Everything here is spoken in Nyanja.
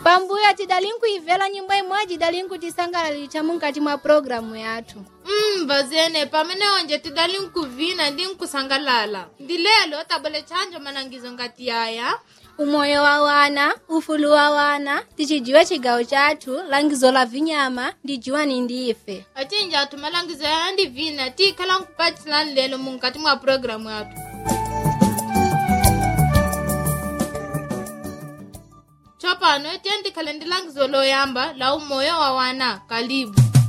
pambuyo tidali nkuimvera nyimbo imodzi idali nkutisangalalitsa mukati mwa programu yathu mm, vazene pamene onje tidali nkuvina ndi nkusangalala ndi lelo tabwele tchanja manangizo ngati yaya umoyo wa wana ufulu wa wana tichijiwe chigawo chathu langizo la vinyama ndi jiwani ndi ife acinja athu malangizo yaya ndi vina tikhala nkupatsilani lelo mukati mwa programu yathu tsopano tiye ndikhale ndi langizo loyamba la umoyo wa wana kalibu